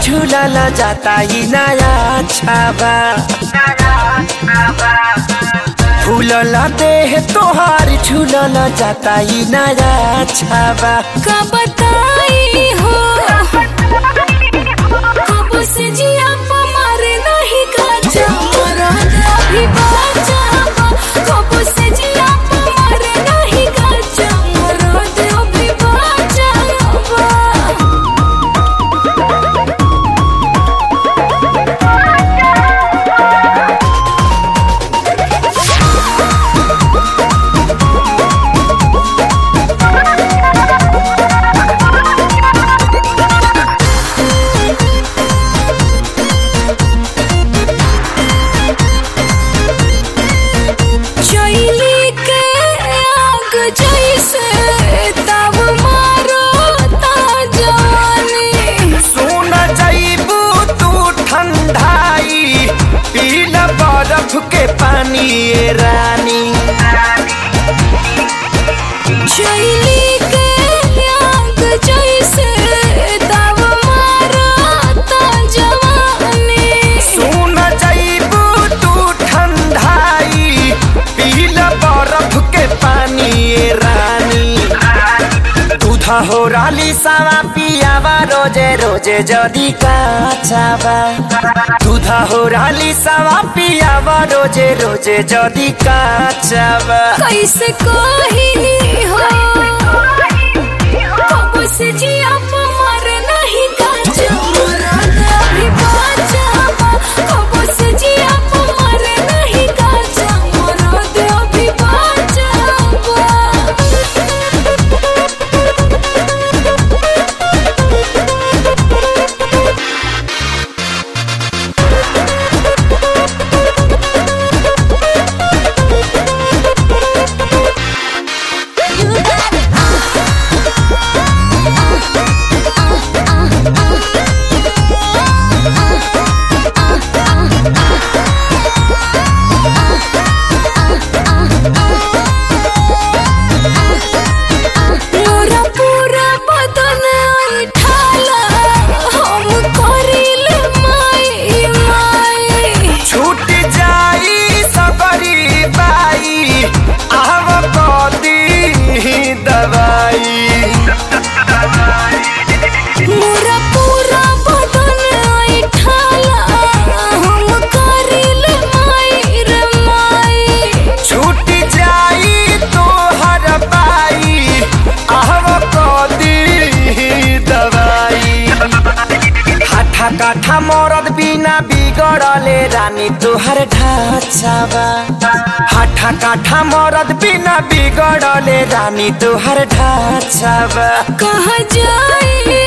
झूलल जाता ही नया छाबा फूलल देह तोहार झूलल जाता ही नया छाबा का बताई हो कब से जिया मारे नहीं काचा मरद अभी बाचा कब से जिया मारे नहीं काचा मरद अभी बाचा चैली के आग जैसे तब मारो ता जवानी सुन जईबू तू ठंडाई पील बर्फ के पानी ए रानी चैली के आग जैसे तब मारो ता जवानी सुन जईबू तू ठंडाई पील बर्फ के पानी ए रानी दूधा हो राली सावा पियावा रोजे रोजे जदी काचावा दूधा हो राली सावा पियावा रोजे रोजे जदी काचावा कैसे कही हो कब से जिया मर नहीं काचा मरद अभी बाचा कब से जिया मर नहीं काचा मरद अभी बाचा मोरा पूरा बदन ऐठाला हम करिले माई माई छूट जाई सबरी बाई आव कदी दवाई मोरा पूरा बदन ऐठाला हम करिले माई रे माई छूट जाई तोहर बाई आव कदी दवाई हाठा काठा मरद बिना बिगड़ले रानी तोहर ढाचावा हाठा काठा मरद बिना बिगड़ले रानी तोहर ढाचावा कहाँ जाई